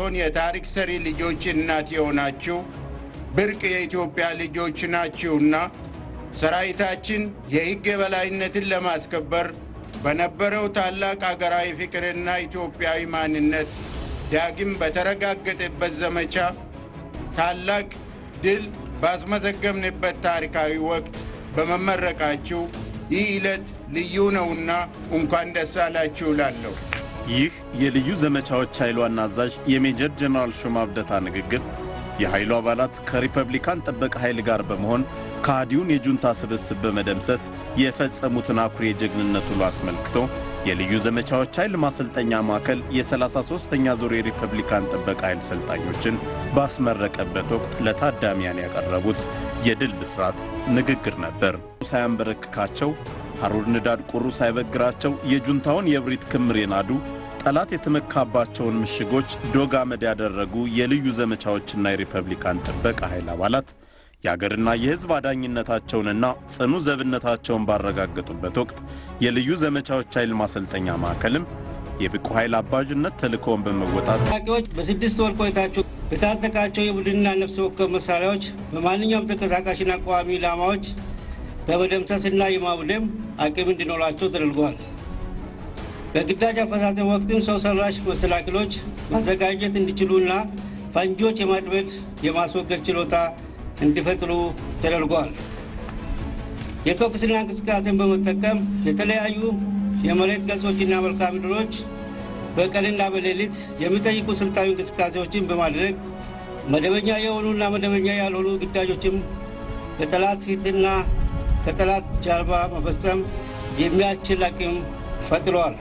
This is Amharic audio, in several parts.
ሳይሆን የታሪክ ሰሪ ልጆች እናት የሆናችሁ ብርቅ የኢትዮጵያ ልጆች ናችሁና ሰራዊታችን የሕግ የበላይነትን ለማስከበር በነበረው ታላቅ አገራዊ ፍቅርና ኢትዮጵያዊ ማንነት ዳግም በተረጋገጠበት ዘመቻ ታላቅ ድል ባስመዘገብንበት ታሪካዊ ወቅት በመመረቃችሁ ይህ ዕለት ልዩ ነውና እንኳን ደስ አላችሁ እላለሁ። ይህ የልዩ ዘመቻዎች ኃይል ዋና አዛዥ የሜጀር ጀነራል ሹማ አብደታ ንግግር የኃይሉ አባላት ከሪፐብሊካን ጥበቃ ኃይል ጋር በመሆን ከሃዲውን የጁንታ ስብስብ በመደምሰስ የፈጸሙትን አኩሪ የጀግንነት ውሎ አስመልክቶ የልዩ ዘመቻዎች ኃይል ማሰልጠኛ ማዕከል የ33ኛ ዙር የሪፐብሊካን ጥበቃ ኃይል ሰልጣኞችን ባስመረቀበት ወቅት ለታዳሚያን ያቀረቡት የድል ብስራት ንግግር ነበር። ሳያንበረክካቸው ሐሩር ንዳድ ቁሩ ሳይበግራቸው የጁንታውን የእብሪት ክምር የናዱ ጠላት የተመካባቸውን ምሽጎች ዶግ አመድ ያደረጉ የልዩ ዘመቻዎችና የሪፐብሊካን ጥበቃ ኃይል አባላት የአገርና የሕዝብ አዳኝነታቸውንና ጽኑ ዘብነታቸውን ባረጋገጡበት ወቅት የልዩ ዘመቻዎች ኃይል ማሰልጠኛ ማዕከልም የብቁ ኃይል አባዥነት ተልእኮውን በመወጣት ታጣቂዎች በስድስት ወር ቆይታቸው በታጠቃቸው የቡድንና ነፍስ ወከፍ መሳሪያዎች በማንኛውም ተንቀሳቃሽና ቋሚ ኢላማዎች በመደምሰስና የማውደም አቅም እንዲኖራቸው ተደርጓል። በግዳጅ አፈጻጸም ወቅትም ሰው ሰራሽ መሰናክሎች ማዘጋጀት እንዲችሉና ፈንጂዎች የማጥመድ የማስወገድ ችሎታ እንዲፈጥሩ ተደርጓል። የተኩስና እንቅስቃሴን በመጠቀም የተለያዩ የመሬት ገጾችና መልክዓ ምድሮች በቀንና በሌሊት የሚጠይቁ ስልታዊ እንቅስቃሴዎችን በማድረግ መደበኛ የሆኑና መደበኛ ያልሆኑ ግዳጆችም በጠላት ፊትና ከጠላት ጀርባ መፈጸም የሚያስችል አቅም ፈጥረዋል።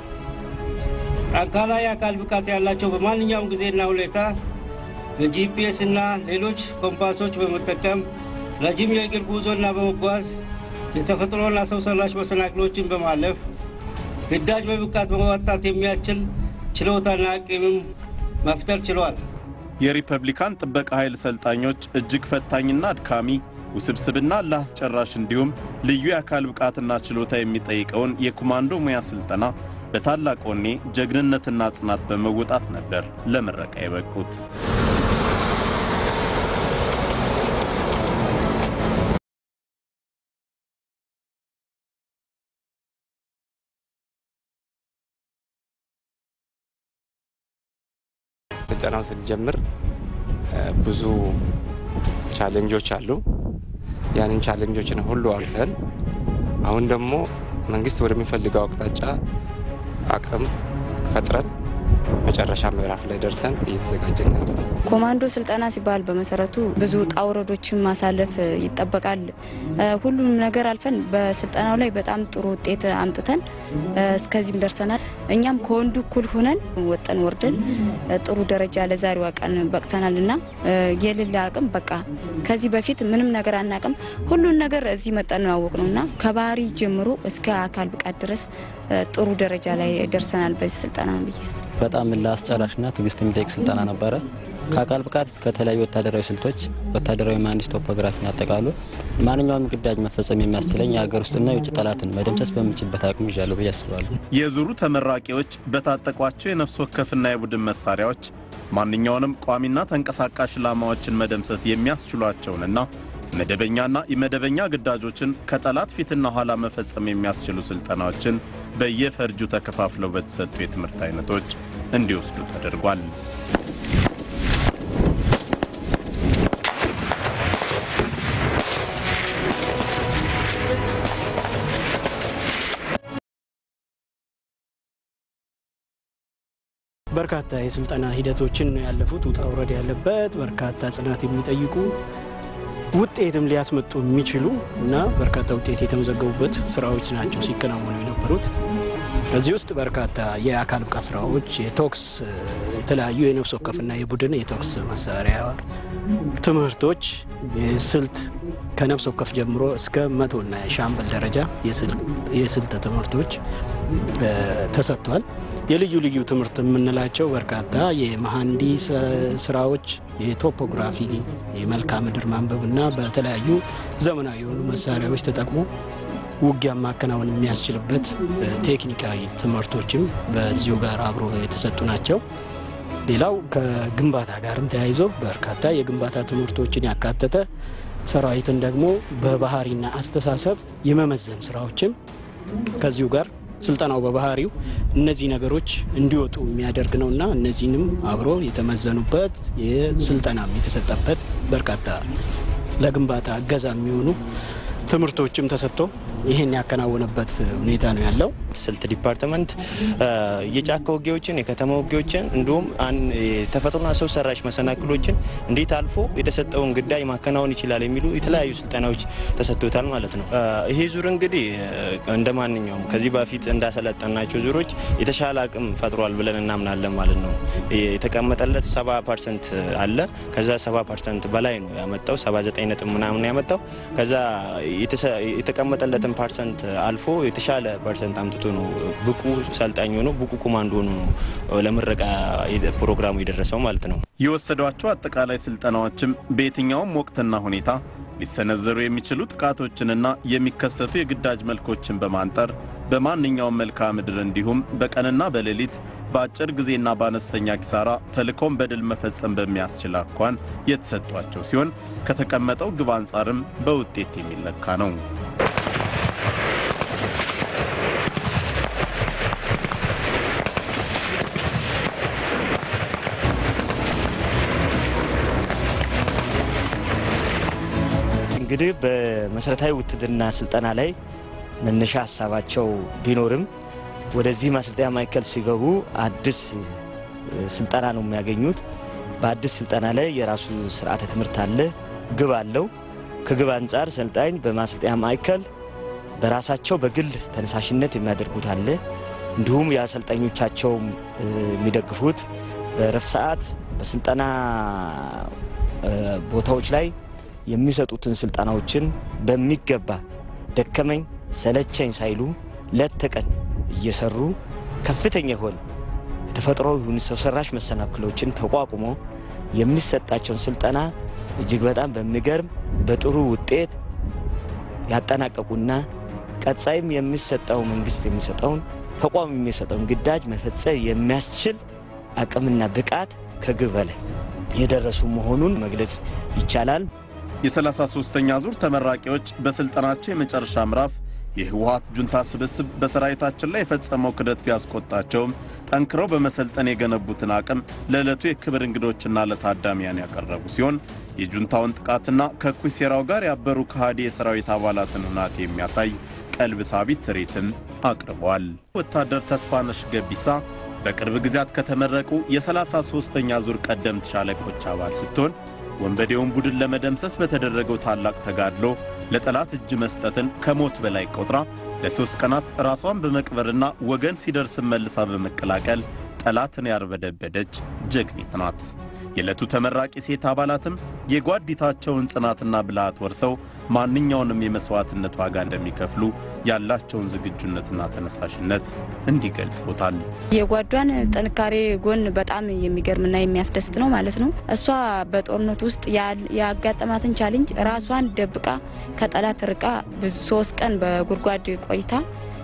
ጠንካራ የአካል ብቃት ያላቸው በማንኛውም ጊዜና ሁኔታ በጂፒኤስ እና ሌሎች ኮምፓሶች በመጠቀም ረጅም የእግር ጉዞና በመጓዝ የተፈጥሮና ሰው ሰራሽ መሰናክሎችን በማለፍ ግዳጅ በብቃት በመወጣት የሚያስችል ችሎታና አቅምም መፍጠር ችሏል። የሪፐብሊካን ጥበቃ ኃይል ሰልጣኞች እጅግ ፈታኝና አድካሚ ውስብስብና ለአስጨራሽ እንዲሁም ልዩ የአካል ብቃትና ችሎታ የሚጠይቀውን የኮማንዶ ሙያ ስልጠና በታላቅ ወኔ ጀግንነትና ጽናት በመወጣት ነበር ለምረቃ የበቁት። ስልጠናው ስንጀምር ብዙ ቻሌንጆች አሉ። ያንን ቻሌንጆችን ሁሉ አልፈን አሁን ደግሞ መንግስት ወደሚፈልገው አቅጣጫ አቅም ፈጥረን መጨረሻ ምዕራፍ ላይ ደርሰን እየተዘጋጀን ያለ ኮማንዶ ስልጠና ሲባል በመሰረቱ ብዙ ውጣ ውረዶችን ማሳለፍ ይጠበቃል። ሁሉም ነገር አልፈን በስልጠናው ላይ በጣም ጥሩ ውጤት አምጥተን እስከዚህም ደርሰናል። እኛም ከወንዱ እኩል ሁነን ወጠን ወርደን ጥሩ ደረጃ ለዛሬዋ ቀን በቅተናል እና የሌለ አቅም በቃ ከዚህ በፊት ምንም ነገር አናቅም። ሁሉን ነገር እዚህ መጠን ነው ያወቅ ነው እና ከባህሪ ጀምሮ እስከ አካል ብቃት ድረስ ጥሩ ደረጃ ላይ ደርሰናል በዚህ ስልጠና ነው ብዬ አስባለሁ። በጣም ለአስጨራሽና ትዕግስት የሚጠይቅ ስልጠና ነበረ። ከአካል ብቃት እስከ ተለያዩ ወታደራዊ ስልቶች፣ ወታደራዊ መሀንዲስ ቶፖግራፊን ያጠቃሉ ማንኛውም ግዳጅ መፈጸም የሚያስችለኝ የሀገር ውስጥና የውጭ ጠላትን መደምሰስ በምችልበት አቅም ይዣለሁ ብዬ አስባለሁ። የዙሩ ተመራቂዎች በታጠቋቸው የነፍስ ወከፍና የቡድን መሳሪያዎች ማንኛውንም ቋሚና ተንቀሳቃሽ ኢላማዎችን መደምሰስ የሚያስችሏቸውንና መደበኛና የመደበኛ ግዳጆችን ከጠላት ፊትና ኋላ መፈጸም የሚያስችሉ ስልጠናዎችን በየፈርጁ ተከፋፍለው በተሰጡ የትምህርት አይነቶች እንዲወስዱ ተደርጓል። በርካታ የስልጠና ሂደቶችን ነው ያለፉት። ውጣ ውረድ ያለበት በርካታ ጽናት የሚጠይቁ ውጤትም ሊያስመጡ የሚችሉ እና በርካታ ውጤት የተመዘገቡበት ስራዎች ናቸው ሲከናወኑ የነበሩት። በዚህ ውስጥ በርካታ የአካል ብቃት ስራዎች፣ የቶክስ የተለያዩ የነፍስ ወከፍና የቡድን የተኩስ መሳሪያ ትምህርቶች፣ የስልት ከነፍስ ወከፍ ጀምሮ እስከ መቶና የሻምበል ደረጃ የስልት ትምህርቶች ተሰጥቷል። የልዩ ልዩ ትምህርት የምንላቸው በርካታ የመሐንዲስ ስራዎች፣ የቶፖግራፊ፣ የመልክዓ ምድር ማንበብና በተለያዩ ዘመናዊ የሆኑ መሳሪያዎች ተጠቅሞ ውጊያ ማከናወን የሚያስችልበት ቴክኒካዊ ትምህርቶችም በዚሁ ጋር አብሮ የተሰጡ ናቸው። ሌላው ከግንባታ ጋርም ተያይዞ በርካታ የግንባታ ትምህርቶችን ያካተተ ሰራዊትን ደግሞ በባህሪና አስተሳሰብ የመመዘን ስራዎችም ከዚሁ ጋር ስልጠናው በባህሪው እነዚህ ነገሮች እንዲወጡ የሚያደርግ ነውና እነዚህንም አብሮ የተመዘኑበት የስልጠናም የተሰጠበት በርካታ ለግንባታ እገዛ የሚሆኑ ትምህርቶችም ተሰጥቶ ይህን ያከናወነበት ሁኔታ ነው ያለው። ስልት ዲፓርትመንት የጫካ ውጊያዎችን፣ የከተማ ውጊያዎችን እንዲሁም ተፈጥሮና ሰው ሰራሽ መሰናክሎችን እንዴት አልፎ የተሰጠውን ግዳጅ ማከናወን ይችላል የሚሉ የተለያዩ ስልጠናዎች ተሰጥቶታል ማለት ነው። ይሄ ዙር እንግዲህ እንደ ማንኛውም ከዚህ በፊት እንዳሰለጠናቸው ዙሮች የተሻለ አቅም ፈጥሯል ብለን እናምናለን ማለት ነው። የተቀመጠለት ሰባ ፐርሰንት አለ። ከዛ ሰባ ፐርሰንት በላይ ነው ያመጣው፣ ሰባ ዘጠኝ ነጥብ ምናምን ያመጣው ከዛ የተቀመጠለትን ፐርሰንት አልፎ የተሻለ ፐርሰንት አምጥቶ ነው ብቁ ሰልጣኝ ሆኖ ብቁ ኮማንዶ ሆኖ ነው ለምረቃ ፕሮግራሙ የደረሰው ማለት ነው። የወሰዷቸው አጠቃላይ ስልጠናዎችም በየትኛውም ወቅትና ሁኔታ ሊሰነዘሩ የሚችሉ ጥቃቶችንና የሚከሰቱ የግዳጅ መልኮችን በማንጠር በማንኛውም መልክዓ ምድር እንዲሁም በቀንና በሌሊት በአጭር ጊዜና በአነስተኛ ኪሳራ ተልእኮን በድል መፈጸም በሚያስችል አኳን የተሰጧቸው ሲሆን ከተቀመጠው ግብ አንጻርም በውጤት የሚለካ ነው። እንግዲህ በመሰረታዊ ውትድርና ስልጠና ላይ መነሻ ሀሳባቸው ቢኖርም ወደዚህ ማሰልጠኛ ማዕከል ሲገቡ አዲስ ስልጠና ነው የሚያገኙት። በአዲስ ስልጠና ላይ የራሱ ስርዓተ ትምህርት አለ፣ ግብ አለው። ከግብ አንጻር ሰልጣኝ በማሰልጠኛ ማዕከል በራሳቸው በግል ተነሳሽነት የሚያደርጉት አለ። እንዲሁም የአሰልጣኞቻቸውም የሚደግፉት በረፍት ሰዓት በስልጠና ቦታዎች ላይ የሚሰጡትን ስልጠናዎችን በሚገባ ደከመኝ ሰለቸኝ ሳይሉ ሌት ተቀን እየሰሩ ከፍተኛ የሆነ የተፈጥሮ ይሁን ሰው ሰራሽ መሰናክሎችን ተቋቁሞ የሚሰጣቸውን ስልጠና እጅግ በጣም በሚገርም በጥሩ ውጤት ያጠናቀቁና ቀጣይም የሚሰጠው መንግስት የሚሰጠውን ተቋም የሚሰጠውን ግዳጅ መፈጸም የሚያስችል አቅምና ብቃት ከግብ በላይ የደረሱ መሆኑን መግለጽ ይቻላል። የ33ኛ ዙር ተመራቂዎች በስልጠናቸው የመጨረሻ ምዕራፍ የህወሀት ጁንታ ስብስብ በሰራዊታችን ላይ የፈጸመው ክደት ቢያስቆጣቸውም ጠንክረው በመሰልጠን የገነቡትን አቅም ለዕለቱ የክብር እንግዶችና ለታዳሚያን ያቀረቡ ሲሆን የጁንታውን ጥቃትና ከእኩይ ሴራው ጋር ያበሩ ከሃዲ የሰራዊት አባላትን ሁናቴ የሚያሳይ ቀልብ ሳቢ ትርኢትም አቅርበዋል። ወታደር ተስፋነሽ ገቢሳ በቅርብ ጊዜያት ከተመረቁ የ33ኛ ዙር ቀደምት ሻለቆች አባል ስትሆን ወንበዴውን ቡድን ለመደምሰስ በተደረገው ታላቅ ተጋድሎ ለጠላት እጅ መስጠትን ከሞት በላይ ቆጥራ ለሦስት ቀናት ራሷን በመቅበርና ወገን ሲደርስ መልሳ በመቀላቀል ጠላትን ያርበደበደች ጀግኒት ናት። የዕለቱ ተመራቂ ሴት አባላትም የጓዲታቸውን ጽናትና ብልሃት ወርሰው ማንኛውንም የመሥዋዕትነት ዋጋ እንደሚከፍሉ ያላቸውን ዝግጁነትና ተነሳሽነት እንዲገልጸውታል። የጓዷን ጥንካሬ ጎን በጣም የሚገርምና የሚያስደስት ነው ማለት ነው። እሷ በጦርነት ውስጥ ያጋጠማትን ቻሌንጅ ራሷን ደብቃ ከጠላት ርቃ ብዙ ሶስት ቀን በጉድጓድ ቆይታ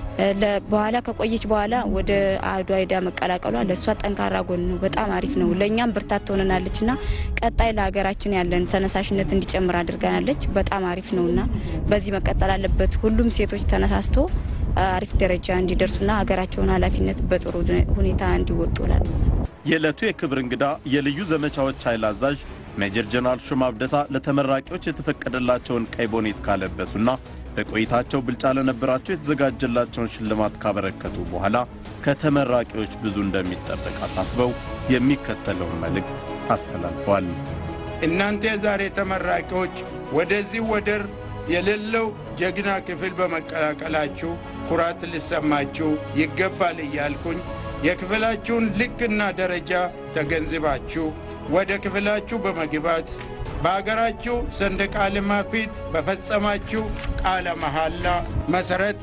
በኋላ ከቆየች በኋላ ወደ አድዋ ሄዳ መቀላቀሏ ለእሷ ጠንካራ ጎን ነው። በጣም አሪፍ ነው። ለእኛም ብርታት ትሆነናለች እና ቀጣይ ለሀገራችን ያለን ተነሳሽነት እንዲጨምር አድርጋናለች። በጣም አሪፍ ነው እና በዚህ መቀጠል አለበት። ሁሉም ሴቶች ተነሳስቶ አሪፍ ደረጃ እንዲደርሱና ሀገራቸውን ኃላፊነት በጥሩ ሁኔታ እንዲወጡ ላል የዕለቱ የክብር እንግዳ የልዩ ዘመቻዎች ኃይል አዛዥ ሜጀር ጀነራል ሹማ አብደታ ለተመራቂዎች የተፈቀደላቸውን ቀይ ቦኔት ካለበሱና በቆይታቸው ብልጫ ለነበራቸው የተዘጋጀላቸውን ሽልማት ካበረከቱ በኋላ ከተመራቂዎች ብዙ እንደሚጠበቅ አሳስበው የሚከተለውን መልእክት አስተላልፈዋል። እናንተ የዛሬ ተመራቂዎች ወደዚህ ወደር የሌለው ጀግና ክፍል በመቀላቀላችሁ ኩራት ሊሰማችሁ ይገባል እያልኩኝ የክፍላችሁን ልክና ደረጃ ተገንዝባችሁ ወደ ክፍላችሁ በመግባት በአገራችሁ ሰንደቅ ዓላማ ፊት በፈጸማችሁ ቃለ መሐላ መሠረት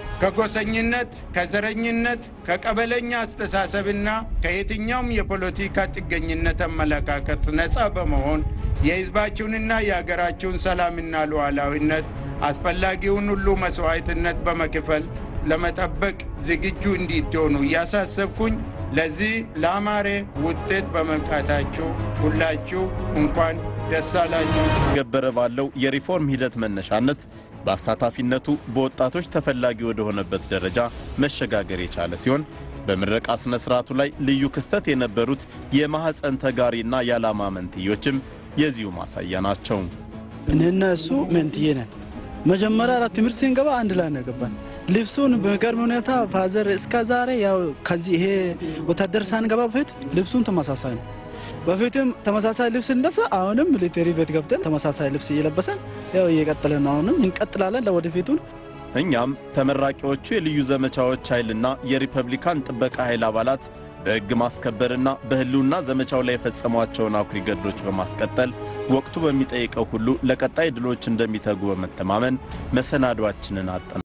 ከጎሰኝነት፣ ከዘረኝነት፣ ከቀበለኛ አስተሳሰብና ከየትኛውም የፖለቲካ ጥገኝነት አመለካከት ነፃ በመሆን የሕዝባችሁንና የአገራችሁን ሰላምና ሉዓላዊነት አስፈላጊውን ሁሉ መሥዋዕትነት በመክፈል ለመጠበቅ ዝግጁ እንዲትሆኑ እያሳሰብኩኝ ለዚህ ለአማረ ውጤት በመብቃታችሁ ሁላችሁ እንኳን ደስ አላችሁ። ገበረ ባለው የሪፎርም ሂደት መነሻነት በአሳታፊነቱ በወጣቶች ተፈላጊ ወደሆነበት ደረጃ መሸጋገር የቻለ ሲሆን በምረቃ ስነ ስርዓቱ ላይ ልዩ ክስተት የነበሩት የማህፀን ተጋሪና የዓላማ መንትዮችም የዚሁ ማሳያ ናቸው። እኔና እሱ መንትዬ ነን። መጀመሪያ አራት ትምህርት ስንገባ አንድ ላይ ነው ገባን። ልብሱን በሚገርም ሁኔታ ፋዘር እስከ ዛሬ ያው ከዚህ ይሄ ወታደር ሳንገባ በፊት ልብሱን ተመሳሳይ ነው። በፊትም ተመሳሳይ ልብስ እንለብሰ አሁንም ሚሊቴሪ ቤት ገብተን ተመሳሳይ ልብስ እየለበሰን ያው እየቀጠለን ነው። አሁንም እንቀጥላለን ለወደፊቱን እኛም ተመራቂዎቹ የልዩ ዘመቻዎች ኃይልና የሪፐብሊካን ጥበቃ ኃይል አባላት በሕግ ማስከበርና በሕልውና ዘመቻው ላይ የፈጸሟቸውን አኩሪ ገድሎች በማስቀጠል ወቅቱ በሚጠይቀው ሁሉ ለቀጣይ ድሎች እንደሚተጉ በመተማመን መሰናዷችንን አጠናል።